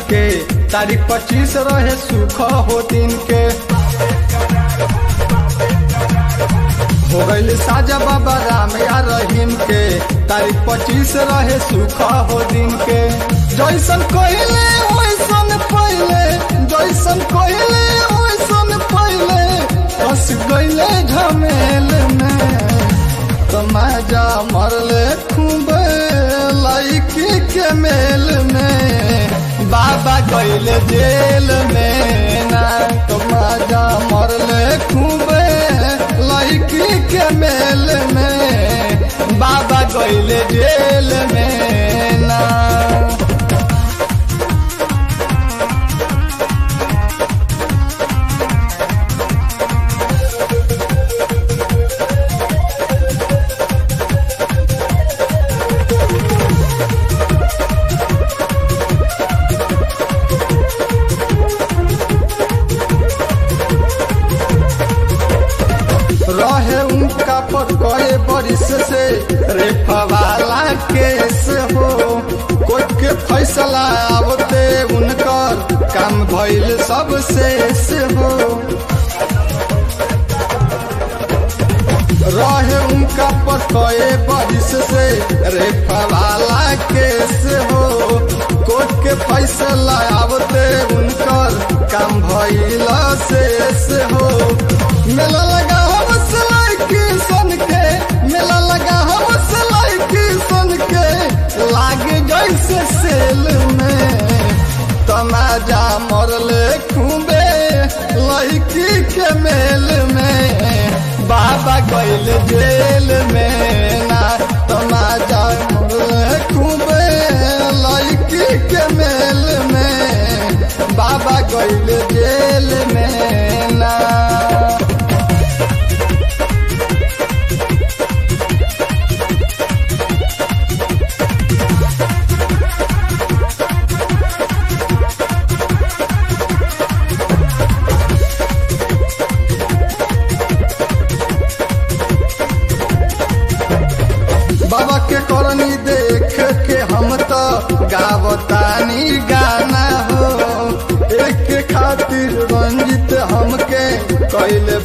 के तारीख पच्चीस रहे सुख हो दिन के हो गईल साजा बाबा राम या रहीम के तारीख पच्चीस रहे सुख हो दिन के जैसन कहले वैसन पहले जैसन कहले वैसन पहले फंस गईले झमेल में तमाजा मरले खूबे लाइकी के मेल में बाबा गईले जेल में ना तमाजा मरले खूबे लाइकी के मेल में बाबा गईले जेल में ना रहे उनका पर करे बरिस से रेफवाला केस हो कोर्ट के फैसला आवते उनकर काम भइल सब शेष हो रहे उनका पर कए बरिस से रेफवाला केस हो कोर्ट के फैसला आवते उनकर काम भइल शेष हो मेला लगा हम सिलाई की सन के मेला लगा हम सिलाई की सन के लागे जैसे सेल में तमाजा मरले खूबे लड़की के मेल में बाबा गैल जेल में ना तमाजा मरले खूबे लड़की के मेल में बाबा गैल जेल में ना बाबा के करनी देख के हम तो गावतानी गाना हो एक के खातिर रंजित हमके कैले